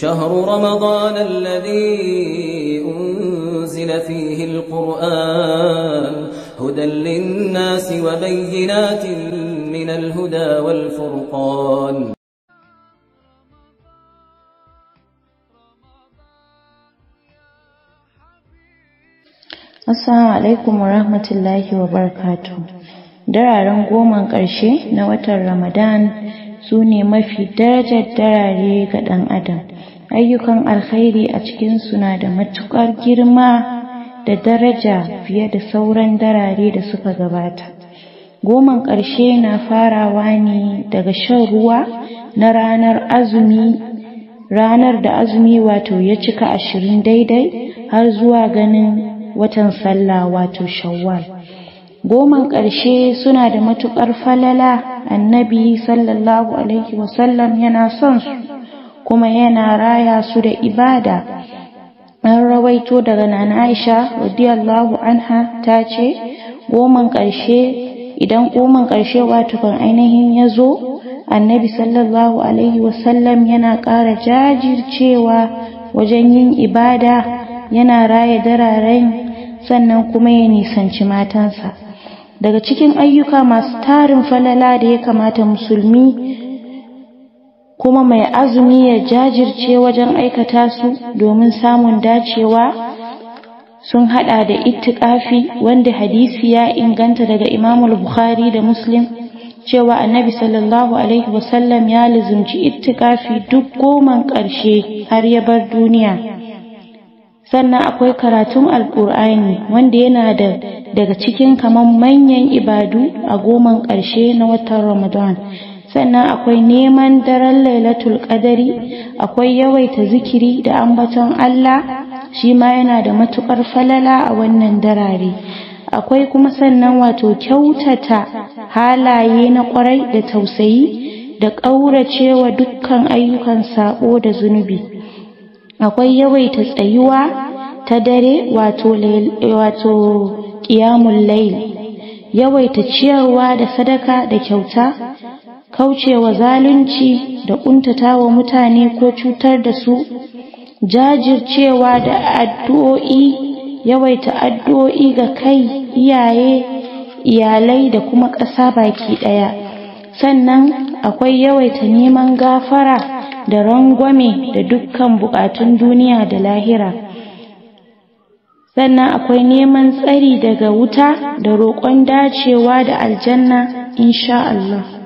شهر رمضان الذي أنزل فيه القرآن هدى للناس وبينات من الهدى والفرقان Assalamu alaikum wa rahmatullahi wa barakatuh. Dararen goman ƙarshe na watan Ramadan su ne mafi darajar darare ga ɗan adam. Ayyukan alkhairi a cikinsu na da matuƙar girma da daraja fiye da sauran darare da suka gabata. Goman ƙarshe na farawa ne daga shan ruwa na ranar azumi ranar da azumi wato ya cika ashirin daidai har zuwa ganin watan sallah wato shawwal goman ƙarshe suna da matuƙar falala annabi sallallahu alaihi wasallam yana son su kuma yana raya su da ibada an rawaito daga nana aisha radiyallahu anha ta ce goman ƙarshe idan goman ƙarshe wato kan ainihin ya zo annabi sallallahu alaihi wasallam yana ƙara jajircewa wajen yin ibada yana raya dararen sannan kuma ya nisanci matansa daga cikin ayyuka masu tarin falala da ya kamata musulmi kuma mai azumi ya jajirce wajen aikata su domin samun dacewa sun hada da ittikafi wanda hadisi ya inganta daga imamul bukhari da muslim cewa annabi sallallahu alaihi wasallam ya lizumci ittikafi duk goman ƙarshe har ya bar duniya sannan akwai karatun alkur'ani wanda yana da daga cikin kaman manyan ibadu a goman ƙarshe na watan ramadan sannan akwai neman daren lailatul qadari akwai yawaita zikiri da ambaton allah shi ma yana da matuƙar falala a wannan darare akwai kuma sannan wato kyautata halaye na ƙwarai da tausayi da ƙauracewa dukkan ayyukan saɓo da zunubi akwai yawaita tsayuwa ta dare wato wato qiyamul layl yawaita ciyarwa da sadaka da kyauta kaucewa zalunci da kuntatawa mutane ko cutar da su jajircewa da addu'o'i yawaita addu'o'i ga kai iyaye iyalai da kuma ƙasa baki ɗaya sannan akwai yawaita neman gafara da rangwame da dukkan buƙatun duniya da lahira sannan akwai neman tsari daga wuta da roƙon dacewa da aljanna insha Allah